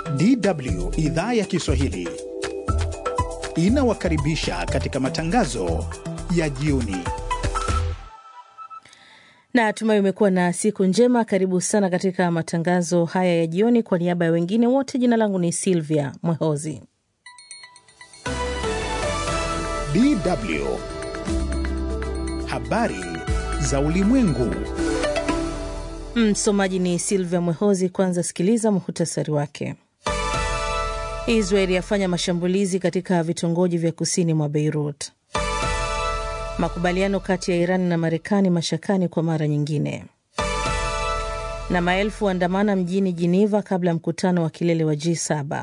DW idhaa ya Kiswahili inawakaribisha katika matangazo ya jioni. Na tumai umekuwa na siku njema. Karibu sana katika matangazo haya ya jioni. Kwa niaba ya wengine wote, jina langu ni Silvia Mwehozi. DW habari za ulimwengu. Msomaji ni Silvia Mwehozi. Kwanza sikiliza muhtasari wake. Israeli yafanya mashambulizi katika vitongoji vya kusini mwa Beirut. Makubaliano kati ya Iran na Marekani mashakani kwa mara nyingine. Na maelfu waandamana mjini Geneva kabla ya mkutano wa kilele wa G7.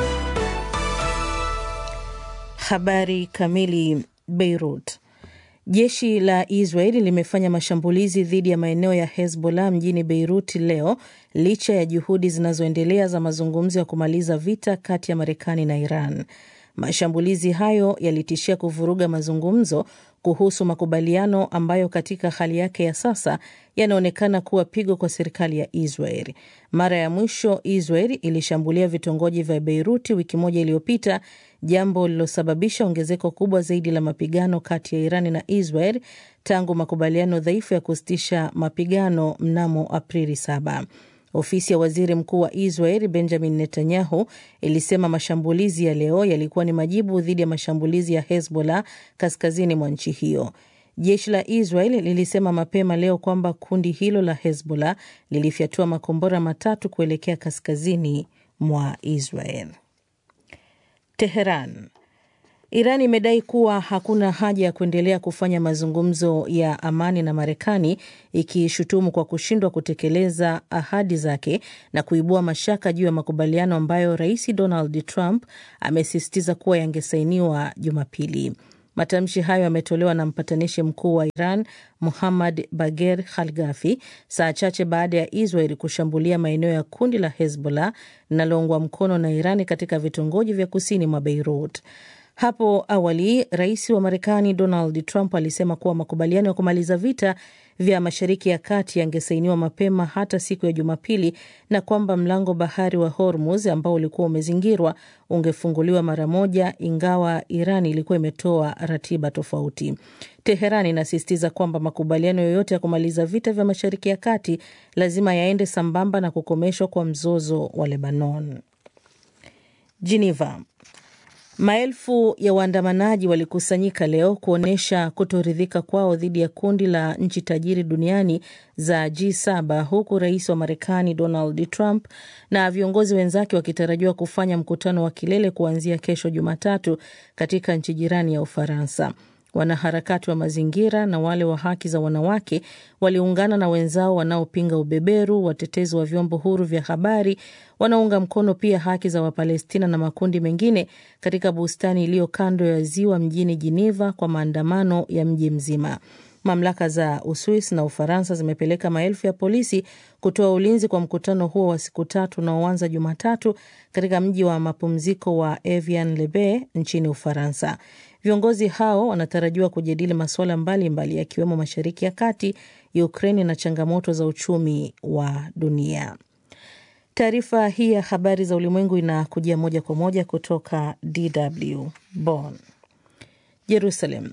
Habari kamili. Beirut. Jeshi la Israeli limefanya mashambulizi dhidi ya maeneo ya Hezbollah mjini Beirut leo licha ya juhudi zinazoendelea za mazungumzo ya kumaliza vita kati ya Marekani na Iran. Mashambulizi hayo yalitishia kuvuruga mazungumzo kuhusu makubaliano ambayo katika hali yake ya sasa yanaonekana kuwa pigo kwa serikali ya Israel. Mara ya mwisho Israel ilishambulia vitongoji vya Beiruti wiki moja iliyopita, jambo lililosababisha ongezeko kubwa zaidi la mapigano kati ya Irani na Israel tangu makubaliano dhaifu ya kusitisha mapigano mnamo Aprili 7. Ofisi ya waziri mkuu wa Israel Benjamin Netanyahu ilisema mashambulizi ya leo yalikuwa ni majibu dhidi ya mashambulizi ya Hezbollah kaskazini mwa nchi hiyo. Jeshi la Israel lilisema mapema leo kwamba kundi hilo la Hezbollah lilifyatua makombora matatu kuelekea kaskazini mwa Israel. Teheran. Iran imedai kuwa hakuna haja ya kuendelea kufanya mazungumzo ya amani na Marekani, ikishutumu kwa kushindwa kutekeleza ahadi zake na kuibua mashaka juu ya makubaliano ambayo Rais Donald Trump amesisitiza kuwa yangesainiwa Jumapili. Matamshi hayo yametolewa na mpatanishi mkuu wa Iran Muhammad Bager Khalgafi saa chache baada ya Israel kushambulia maeneo ya kundi la Hezbollah linaloungwa mkono na Irani katika vitongoji vya kusini mwa Beirut. Hapo awali rais wa Marekani Donald Trump alisema kuwa makubaliano ya kumaliza vita vya Mashariki ya Kati yangesainiwa mapema hata siku ya Jumapili na kwamba mlango bahari wa Hormuz ambao ulikuwa umezingirwa ungefunguliwa mara moja, ingawa Iran ilikuwa imetoa ratiba tofauti. Teheran inasisitiza kwamba makubaliano yoyote ya kumaliza vita vya Mashariki ya Kati lazima yaende sambamba na kukomeshwa kwa mzozo wa Lebanon. Geneva. Maelfu ya waandamanaji walikusanyika leo kuonyesha kutoridhika kwao dhidi ya kundi la nchi tajiri duniani za G7 huku rais wa Marekani Donald Trump na viongozi wenzake wakitarajiwa kufanya mkutano wa kilele kuanzia kesho Jumatatu katika nchi jirani ya Ufaransa. Wanaharakati wa mazingira na wale wa haki za wanawake waliungana na wenzao wanaopinga ubeberu, watetezi wa vyombo huru vya habari, wanaunga mkono pia haki za Wapalestina na makundi mengine katika bustani iliyo kando ya ziwa mjini Geneva kwa maandamano ya mji mzima. Mamlaka za Uswis na Ufaransa zimepeleka maelfu ya polisi kutoa ulinzi kwa mkutano huo wa siku tatu unaoanza Jumatatu katika mji wa mapumziko wa Evian-le-Bae nchini Ufaransa. Viongozi hao wanatarajiwa kujadili masuala mbalimbali yakiwemo Mashariki ya Kati, Ukraini na changamoto za uchumi wa dunia. Taarifa hii ya habari za ulimwengu inakujia moja kwa moja kutoka DW Bonn. Jerusalem.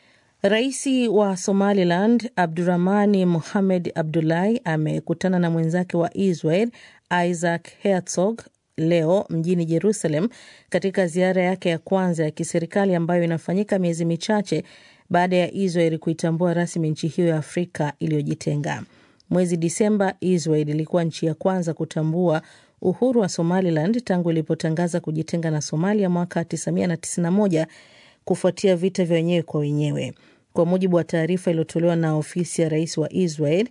Raisi wa Somaliland Abdurahmani Mohamed Abdullahi amekutana na mwenzake wa Israel Isaac Herzog leo mjini Jerusalem katika ziara yake ya kwanza ya kiserikali ambayo inafanyika miezi michache baada ya Israel kuitambua rasmi nchi hiyo ya Afrika iliyojitenga. Mwezi Disemba, Israel ilikuwa nchi ya kwanza kutambua uhuru wa Somaliland tangu ilipotangaza kujitenga na Somalia mwaka 1991 kufuatia vita vya wenyewe kwa wenyewe. Kwa mujibu wa taarifa iliyotolewa na ofisi ya rais wa Israel,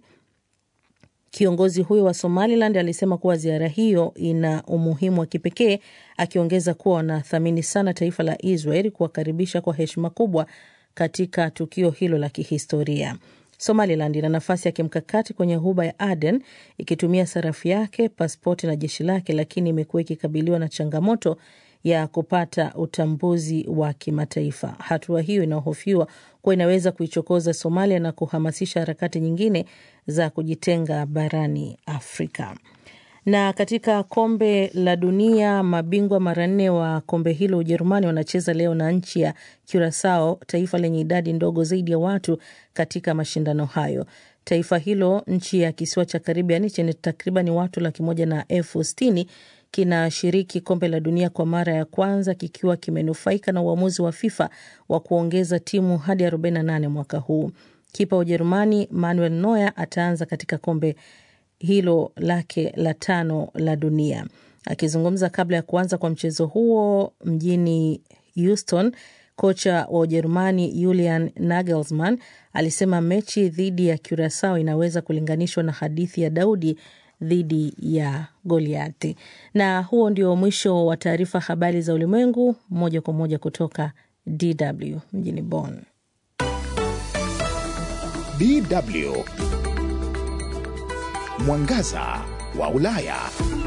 kiongozi huyo wa Somaliland alisema kuwa ziara hiyo ina umuhimu wa kipekee, akiongeza kuwa wanathamini sana taifa la Israel kuwakaribisha kwa heshima kubwa katika tukio hilo la kihistoria. Somaliland ina nafasi ya kimkakati kwenye ghuba ya Aden ikitumia sarafu yake, paspoti na jeshi lake, lakini imekuwa ikikabiliwa na changamoto ya kupata utambuzi wa kimataifa. Hatua hiyo inahofiwa kuwa inaweza kuichokoza Somalia na kuhamasisha harakati nyingine za kujitenga barani Afrika. Na katika kombe la dunia, mabingwa mara nne wa kombe hilo Ujerumani wanacheza leo na nchi ya Curacao, taifa lenye idadi ndogo zaidi ya watu katika mashindano hayo. Taifa hilo, nchi ya kisiwa cha Karibiani chenye takriban watu laki moja na elfu sitini kinashiriki kombe la dunia kwa mara ya kwanza kikiwa kimenufaika na uamuzi wa FIFA wa kuongeza timu hadi 48 mwaka huu. Kipa wa Ujerumani Manuel Neuer ataanza katika kombe hilo lake la tano la dunia. Akizungumza kabla ya kuanza kwa mchezo huo mjini Houston, kocha wa Ujerumani Julian Nagelsmann alisema mechi dhidi ya Curacao inaweza kulinganishwa na hadithi ya Daudi dhidi ya Goliati. Na huo ndio mwisho wa taarifa habari za ulimwengu moja kwa moja kutoka DW mjini Bonn. DW Mwangaza wa Ulaya.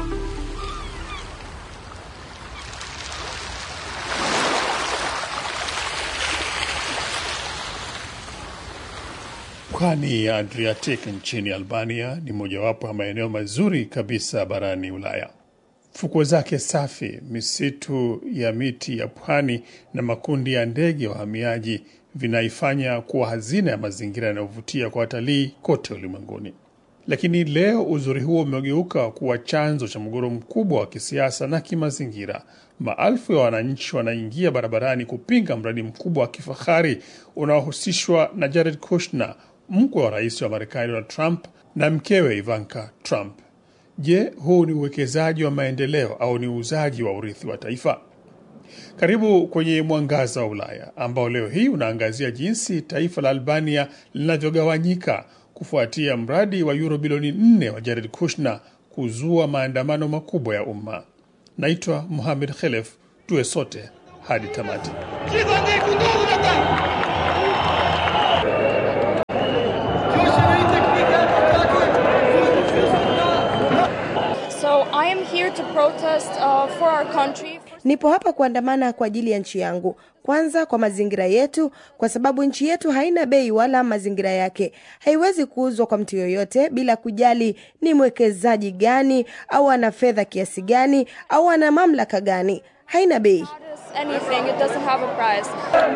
Pwani ya Adriatic nchini Albania ni mojawapo ya maeneo mazuri kabisa barani Ulaya. Fukwe zake safi, misitu ya miti ya pwani na makundi ya ndege wahamiaji vinaifanya kuwa hazina ya mazingira yanayovutia kwa watalii kote ulimwenguni. Lakini leo uzuri huo umegeuka kuwa chanzo cha mgogoro mkubwa wa kisiasa na kimazingira. Maelfu ya wananchi wanaingia barabarani kupinga mradi mkubwa wa kifahari unaohusishwa na Jared Kushner, mkwe wa rais wa Marekani Donald Trump na mkewe Ivanka Trump. Je, huu ni uwekezaji wa maendeleo au ni uuzaji wa urithi wa taifa? Karibu kwenye Mwangaza wa Ulaya ambao leo hii unaangazia jinsi taifa la Albania linavyogawanyika kufuatia mradi wa euro bilioni 4 wa Jared Kushner kuzua maandamano makubwa ya umma. Naitwa Muhamed Khelef, tuwe sote hadi tamati. So I am here to protest uh, for our country. Nipo hapa kuandamana kwa ajili ya nchi yangu, kwanza kwa mazingira yetu, kwa sababu nchi yetu haina bei wala mazingira yake haiwezi kuuzwa kwa mtu yoyote bila kujali ni mwekezaji gani au ana fedha kiasi gani au ana mamlaka gani. Haina bei. Anything, it doesn't have a price.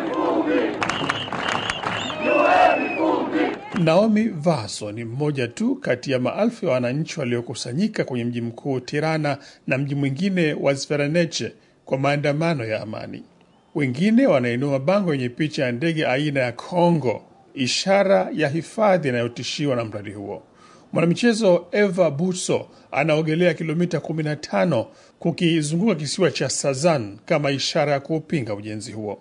Naomi Vaso ni mmoja tu kati ya maelfu ya wananchi waliokusanyika kwenye mji mkuu Tirana na mji mwingine wa Zvereneche kwa maandamano ya amani. Wengine wanainua mabango yenye picha ya ndege aina ya Kongo, ishara ya hifadhi inayotishiwa na mradi huo. Mwanamichezo Eva Buso anaogelea kilomita 15 kukizunguka kisiwa cha Sazan kama ishara ya kuupinga ujenzi huo.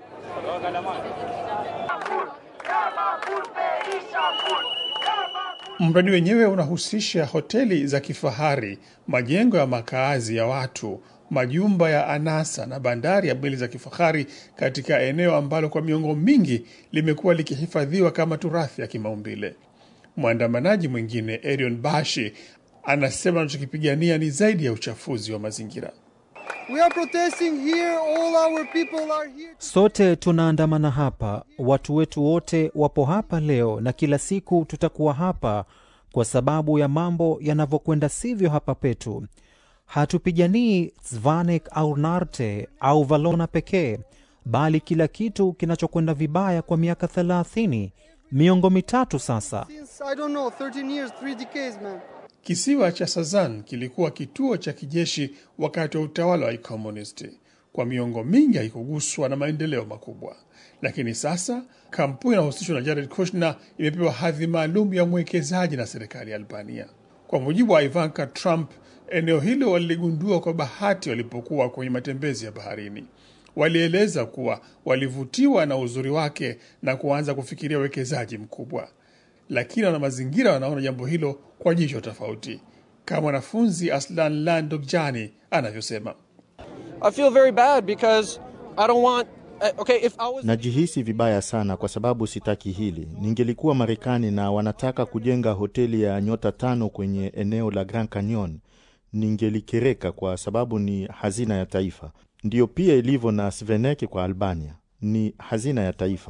Mradi wenyewe unahusisha hoteli za kifahari, majengo ya makaazi ya watu, majumba ya anasa na bandari ya meli za kifahari katika eneo ambalo kwa miongo mingi limekuwa likihifadhiwa kama turathi ya kimaumbile. Mwandamanaji mwingine Erion Bashi anasema anachokipigania ni zaidi ya uchafuzi wa mazingira. We are protesting here. All our people are here. Sote tunaandamana hapa, watu wetu wote wapo hapa leo, na kila siku tutakuwa hapa kwa sababu ya mambo yanavyokwenda sivyo hapa petu. Hatupiganii Zvanek au Narte au Valona pekee, bali kila kitu kinachokwenda vibaya kwa miaka thelathini, miongo mitatu sasa. Since I don't know, 13 years, three decades, man. Kisiwa cha Sazan kilikuwa kituo cha kijeshi wakati wa utawala wa kikomunisti. Kwa miongo mingi haikuguswa na maendeleo makubwa, lakini sasa kampuni inayohusishwa na Jared Kushner imepewa hadhi maalum ya mwekezaji na serikali ya Albania. Kwa mujibu wa Ivanka Trump, eneo hilo waliligundua kwa bahati walipokuwa kwenye matembezi ya baharini. Walieleza kuwa walivutiwa na uzuri wake na kuanza kufikiria uwekezaji mkubwa lakini wana mazingira wanaona jambo hilo kwa jicho tofauti, kama mwanafunzi Aslan Landokjani anavyosema. I feel very bad because I don't want. uh, Okay, if I was. Najihisi vibaya sana kwa sababu sitaki hili. Ningelikuwa Marekani na wanataka kujenga hoteli ya nyota tano kwenye eneo la Grand Canyon, ningelikereka kwa sababu ni hazina ya taifa. Ndiyo pia ilivyo na Sveneke kwa Albania, ni hazina ya taifa.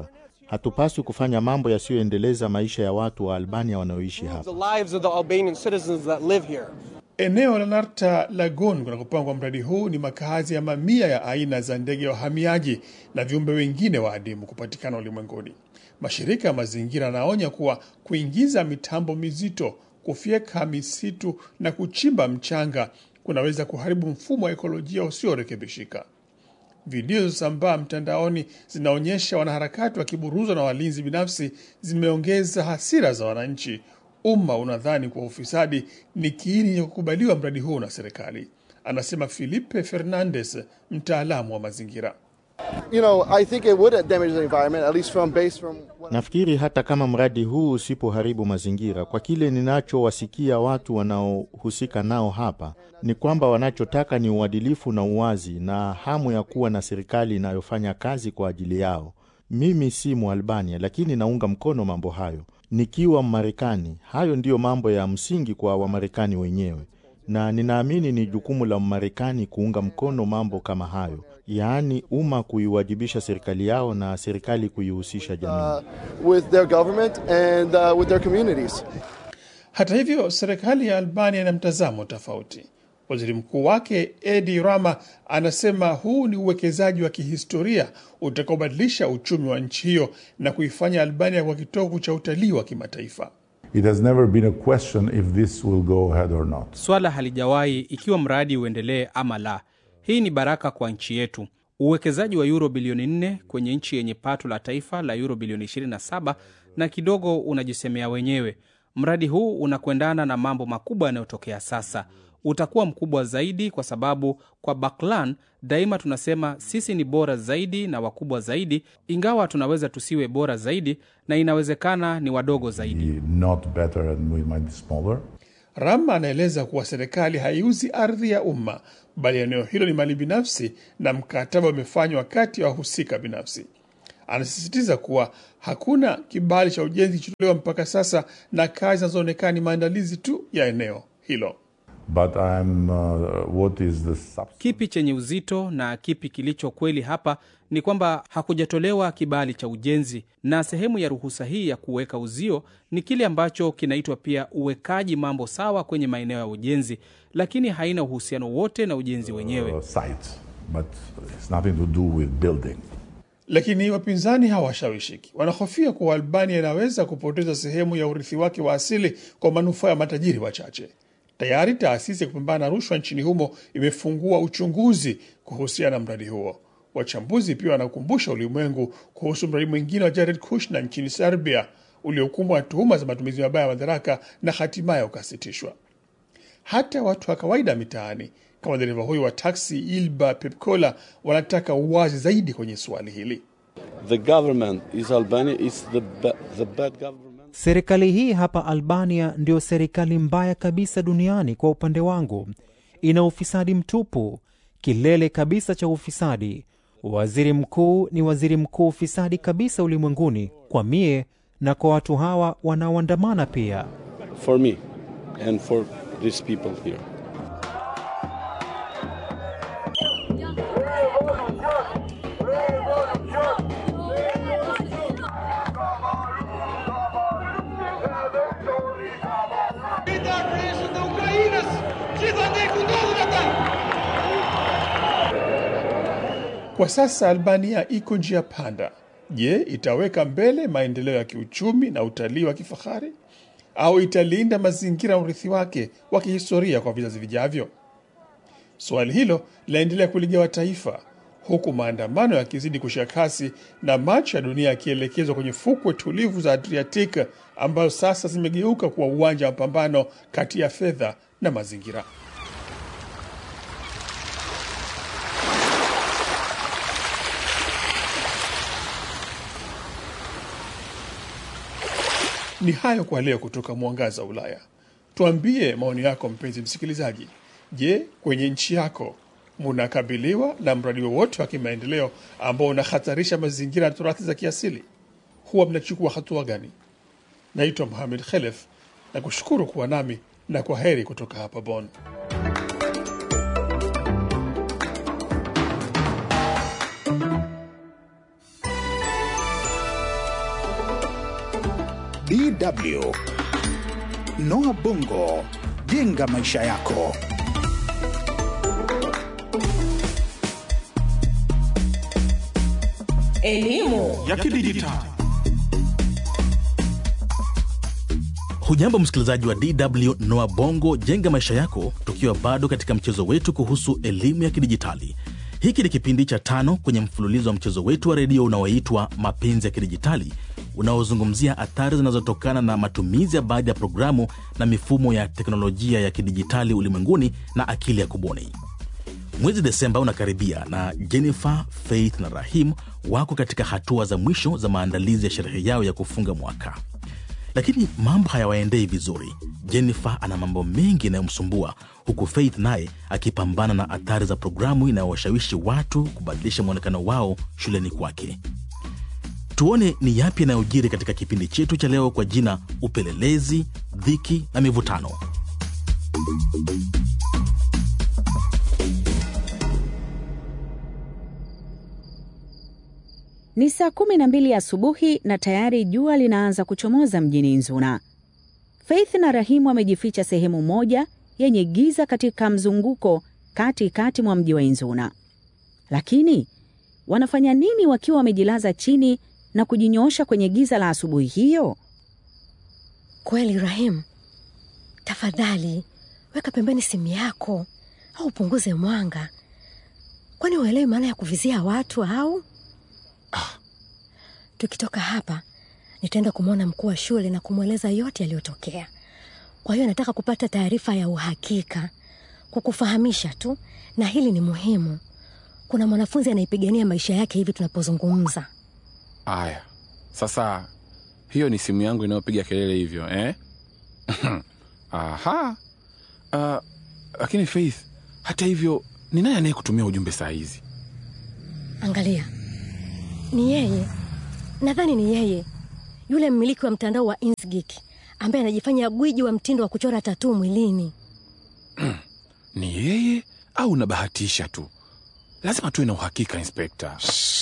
Hatupaswi kufanya mambo yasiyoendeleza maisha ya watu wa Albania wanaoishi hapa. The lives of the Albanian citizens that live here. Eneo la Narta Lagoon kunakopangwa mradi huu ni makazi ya mamia ya aina za ndege ya wahamiaji na viumbe wengine wa adimu kupatikana ulimwenguni. Mashirika ya mazingira yanaonya kuwa kuingiza mitambo mizito, kufyeka misitu na kuchimba mchanga kunaweza kuharibu mfumo wa ekolojia usiorekebishika. Video zilizosambaa mtandaoni zinaonyesha wanaharakati wakiburuzwa na walinzi binafsi, zimeongeza hasira za wananchi. Umma unadhani kuwa ufisadi ni kiini cha kukubaliwa mradi huu na serikali, anasema Felipe Fernandez, mtaalamu wa mazingira. You know, I think it would damage the environment, at least from based from what Nafikiri hata kama mradi huu usipoharibu mazingira, kwa kile ninachowasikia watu wanaohusika nao hapa, ni kwamba wanachotaka ni uadilifu na uwazi na hamu ya kuwa na serikali inayofanya kazi kwa ajili yao. Mimi si Mwalbania, lakini naunga mkono mambo hayo. Nikiwa Mmarekani, hayo ndiyo mambo ya msingi kwa Wamarekani wenyewe, na ninaamini ni jukumu la Mmarekani kuunga mkono mambo kama hayo, yaani umma kuiwajibisha serikali yao na serikali kuihusisha jamii. uh, with their government and uh, with their communities. Hata hivyo, serikali ya Albania ina mtazamo tofauti. Waziri mkuu wake Edi Rama anasema huu ni uwekezaji wa kihistoria utakaobadilisha uchumi wa nchi hiyo na kuifanya Albania kwa kitovu cha utalii wa kimataifa. It has never been a question if this will go ahead or not. Swala halijawahi ikiwa mradi uendelee ama la. Hii ni baraka kwa nchi yetu. Uwekezaji wa euro bilioni 4 kwenye nchi yenye pato la taifa la euro bilioni 27 na kidogo unajisemea wenyewe. Mradi huu unakwendana na mambo makubwa yanayotokea sasa. Utakuwa mkubwa zaidi kwa sababu kwa Baklan daima tunasema sisi ni bora zaidi na wakubwa zaidi, ingawa tunaweza tusiwe bora zaidi na inawezekana ni wadogo zaidi. Not better and we might be smaller. Rama anaeleza kuwa serikali haiuzi ardhi ya umma, bali eneo hilo ni mali binafsi na mkataba umefanywa kati ya wahusika binafsi. Anasisitiza kuwa hakuna kibali cha ujenzi kilichotolewa mpaka sasa na kazi zinazoonekana ni maandalizi tu ya eneo hilo. But I'm, uh, what is the substance? Kipi chenye uzito na kipi kilicho kweli hapa ni kwamba hakujatolewa kibali cha ujenzi, na sehemu ya ruhusa hii ya kuweka uzio ni kile ambacho kinaitwa pia uwekaji mambo sawa kwenye maeneo ya ujenzi, lakini haina uhusiano wote na ujenzi wenyewe. Uh, site, but it's nothing to do with building. Lakini wapinzani hawashawishiki. Wanahofia kuwa Albania inaweza kupoteza sehemu ya urithi wake wa asili kwa manufaa ya matajiri wachache. Tayari taasisi ya kupambana na rushwa nchini humo imefungua uchunguzi kuhusiana na mradi huo. Wachambuzi pia wanakumbusha ulimwengu kuhusu mradi mwingine wa Jared Kushner nchini Serbia uliokumbwa na tuhuma za matumizi mabaya ya madaraka na hatimaye ukasitishwa. Hata watu wa kawaida mitaani kama dereva huyu wa taksi Ilba Pepkola wanataka uwazi zaidi kwenye suali hili. The government is Albania is the, ba- the bad government. Serikali hii hapa Albania ndio serikali mbaya kabisa duniani kwa upande wangu. Ina ufisadi mtupu, kilele kabisa cha ufisadi. Waziri mkuu ni waziri mkuu ufisadi kabisa ulimwenguni, kwa mie na kwa watu hawa wanaoandamana pia. For me and for these people here. Kwa sasa Albania iko njia panda. Je, itaweka mbele maendeleo ya kiuchumi na utalii wa kifahari au italinda mazingira na urithi wake wa kihistoria kwa vizazi vijavyo? Swali hilo linaendelea kuligawa taifa, huku maandamano yakizidi kushika kasi na macho ya dunia yakielekezwa kwenye fukwe tulivu za Adriatic ambazo sasa zimegeuka kuwa uwanja wa mapambano kati ya fedha na mazingira. Ni hayo kwa leo kutoka Mwangaza wa Ulaya. Tuambie maoni yako, mpenzi msikilizaji. Je, kwenye nchi yako munakabiliwa na mradi wowote wa kimaendeleo ambao unahatarisha mazingira na turathi za kiasili? Huwa mnachukua hatua gani? Naitwa Mohamed Khelef na kushukuru kuwa nami na kwa heri kutoka hapa Bonn. DW Noah Bongo, jenga maisha yako. Elimu ya kidijitali. Hujambo msikilizaji wa DW Noa Bongo jenga maisha yako, tukiwa bado katika mchezo wetu kuhusu elimu ya kidijitali. Hiki ni kipindi cha tano kwenye mfululizo wa mchezo wetu wa redio unaoitwa Mapenzi ya Kidijitali, unaozungumzia athari zinazotokana na matumizi ya baadhi ya programu na mifumo ya teknolojia ya kidijitali ulimwenguni na akili ya kubuni. Mwezi Desemba unakaribia na Jennifer, Faith na Rahim wako katika hatua za mwisho za maandalizi ya sherehe yao ya kufunga mwaka, lakini mambo hayawaendei vizuri. Jennifer ana mambo mengi yanayomsumbua huku Faith naye akipambana na athari za programu inayowashawishi watu kubadilisha mwonekano wao shuleni kwake. Tuone ni yapi yanayojiri katika kipindi chetu cha leo kwa jina Upelelezi, Dhiki na Mivutano. Ni saa kumi na mbili asubuhi na tayari jua linaanza kuchomoza mjini Nzuna. Faith na Rahimu wamejificha sehemu moja yenye giza katika mzunguko kati kati mwa mji wa Inzuna. Lakini wanafanya nini wakiwa wamejilaza chini na kujinyoosha kwenye giza la asubuhi hiyo? Kweli Rahim, tafadhali weka pembeni simu yako au upunguze mwanga, kwani uelewi maana ya kuvizia watu au? Ah. Tukitoka hapa nitaenda kumwona mkuu wa shule na kumweleza yote yaliyotokea. Kwa hiyo nataka kupata taarifa ya uhakika, kukufahamisha tu, na hili ni muhimu. Kuna mwanafunzi anaipigania maisha yake hivi tunapozungumza. Aya, sasa hiyo ni simu yangu inayopiga kelele hivyo eh? Aha. Uh, lakini Faith, hata hivyo ni nani anayekutumia ujumbe saa hizi? Angalia, ni yeye, nadhani ni yeye, yule mmiliki wa mtandao wa Insgik ambaye anajifanya gwiji wa mtindo wa kuchora tatuu mwilini. Ni yeye au unabahatisha tu? Lazima tuwe na uhakika, Inspekta.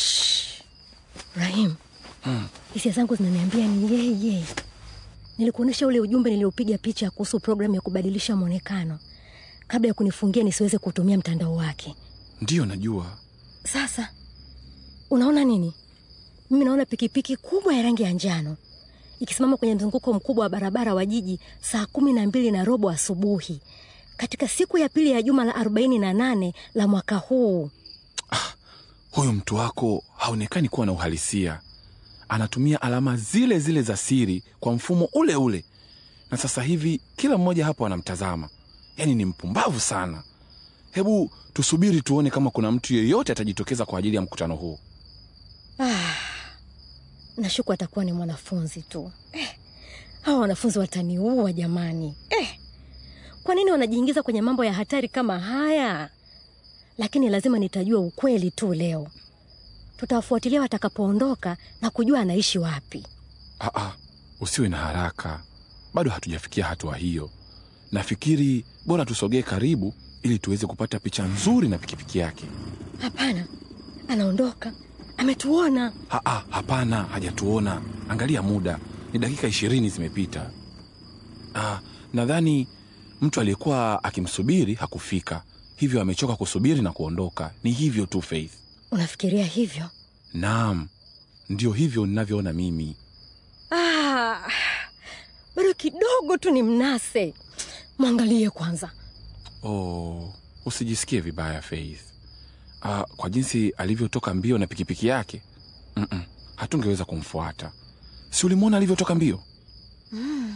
Rahim, Hmm. hisia zangu zinaniambia ni yeye. Nilikuonyesha ule ujumbe niliopiga picha kuhusu programu ya kubadilisha mwonekano kabla ya kunifungia nisiweze kutumia mtandao wake. Ndiyo, najua. Sasa unaona nini? Mimi naona pikipiki kubwa ya rangi ya njano ikisimama kwenye mzunguko mkubwa wa barabara wa jiji saa kumi na mbili na robo asubuhi katika siku ya pili ya juma la arobaini na nane la mwaka huu. Huyu mtu wako haonekani kuwa na uhalisia. Anatumia alama zile zile za siri kwa mfumo ule ule, na sasa hivi kila mmoja hapo anamtazama. Yaani ni mpumbavu sana. Hebu tusubiri tuone kama kuna mtu yeyote atajitokeza kwa ajili ya mkutano huu. Ah, nashuku atakuwa ni mwanafunzi tu eh, hawa wanafunzi wataniua jamani eh, kwa nini wanajiingiza kwenye mambo ya hatari kama haya? Lakini lazima nitajua ukweli tu leo. Tutawafuatilia watakapoondoka na kujua anaishi wapi. Aa, usiwe na haraka, bado hatujafikia hatua hiyo. Nafikiri bora tusogee karibu ili tuweze kupata picha nzuri na pikipiki yake. Hapana, anaondoka, ametuona. Aa, hapana, hajatuona. Angalia muda, ni dakika ishirini zimepita. Ah, nadhani mtu aliyekuwa akimsubiri hakufika, hivyo amechoka kusubiri na kuondoka. Ni hivyo tu, Faith. Unafikiria hivyo? Naam, ndio hivyo ninavyoona mimi. Ah, bado kidogo tu ni mnase. Mwangalie kwanza. Oh, usijisikie vibaya Faith. Ah, kwa jinsi alivyotoka mbio na pikipiki yake, Mm-mm, hatungeweza kumfuata. Si ulimwona alivyotoka mbio? Mm.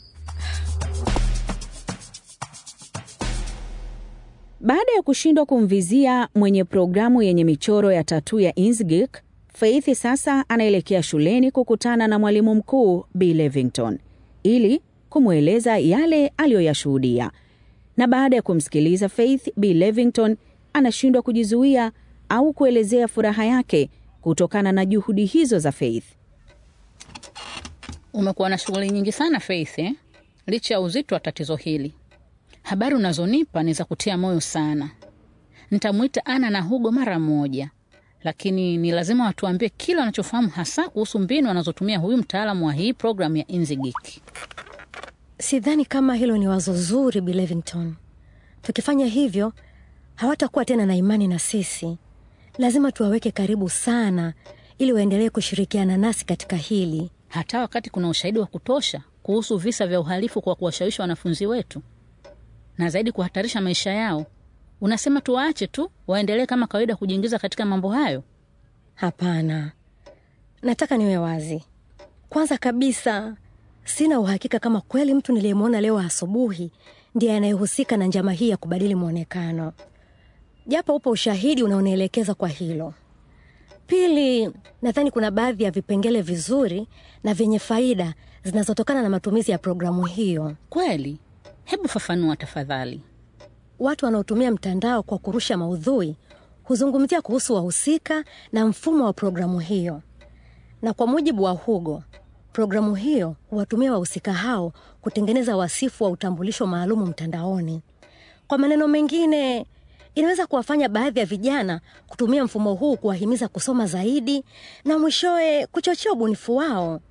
Baada ya kushindwa kumvizia mwenye programu yenye michoro ya tatuu ya Inkscape, Faith sasa anaelekea shuleni kukutana na mwalimu mkuu B Levington ili kumweleza yale aliyoyashuhudia. Na baada ya kumsikiliza Faith, B Levington anashindwa kujizuia au kuelezea furaha yake kutokana na juhudi hizo za Faith. Umekuwa na shughuli nyingi sana Faith, eh? Licha ya uzito wa tatizo hili, habari unazonipa ni za kutia moyo sana. Nitamwita Ana na Hugo mara moja lakini ni lazima watuambie kile wanachofahamu hasa kuhusu mbinu anazotumia huyu mtaalamu wa hii programu ya Inzigik. Sidhani kama hilo ni wazo zuri, Bi Levington. Tukifanya hivyo hawatakuwa tena na imani na sisi. Lazima tuwaweke karibu sana, ili waendelee kushirikiana nasi katika hili, hata wakati kuna ushahidi wa kutosha kuhusu visa vya uhalifu kwa kuwashawishi wanafunzi wetu na zaidi kuhatarisha maisha yao. Unasema tuwaache tu waendelee kama kawaida kujiingiza katika mambo hayo? Hapana, nataka niwe wazi. Kwanza kabisa, sina uhakika kama kweli mtu niliyemwona leo asubuhi ndiye anayehusika na njama hii ya kubadili mwonekano, japo upo ushahidi unaonielekeza kwa hilo. Pili, nadhani kuna baadhi ya vipengele vizuri na vyenye faida zinazotokana na matumizi ya programu hiyo. Kweli? Hebu fafanua tafadhali. Watu wanaotumia mtandao kwa kurusha maudhui huzungumzia kuhusu wahusika na mfumo wa programu hiyo, na kwa mujibu wa Hugo, programu hiyo huwatumia wahusika hao kutengeneza wasifu wa utambulisho maalumu mtandaoni. Kwa maneno mengine, inaweza kuwafanya baadhi ya vijana kutumia mfumo huu kuwahimiza kusoma zaidi na mwishowe kuchochea ubunifu wao.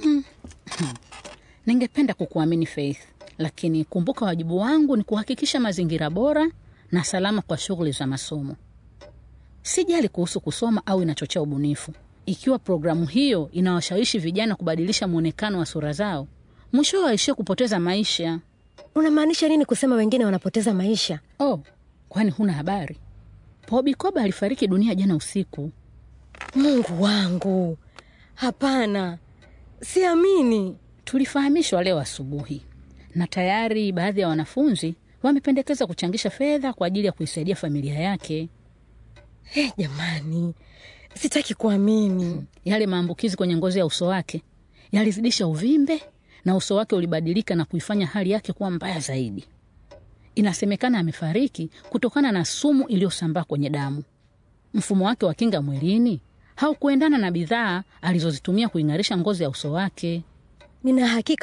Ningependa kukuamini Faith, lakini kumbuka, wajibu wangu ni kuhakikisha mazingira bora na salama kwa shughuli za masomo. Sijali kuhusu kusoma au inachochea ubunifu. Ikiwa programu hiyo inawashawishi vijana kubadilisha mwonekano wa sura zao, mwishowe waishie kupoteza maisha. Unamaanisha nini kusema wengine wanapoteza maisha? Oh, kwani huna habari? Bobi Koba alifariki dunia jana usiku. Mungu wangu, hapana, siamini. Tulifahamishwa leo asubuhi, na tayari baadhi ya wanafunzi wamependekeza kuchangisha fedha kwa ajili ya kuisaidia familia yake. Hey, jamani, sitaki kuamini. Yale maambukizi kwenye ngozi ya uso wake yalizidisha uvimbe na uso wake ulibadilika na kuifanya hali yake kuwa mbaya zaidi. Inasemekana amefariki kutokana na sumu iliyosambaa kwenye damu. Mfumo wake wa kinga mwilini haukuendana na bidhaa alizozitumia kuing'arisha ngozi ya uso wake. Nina hakika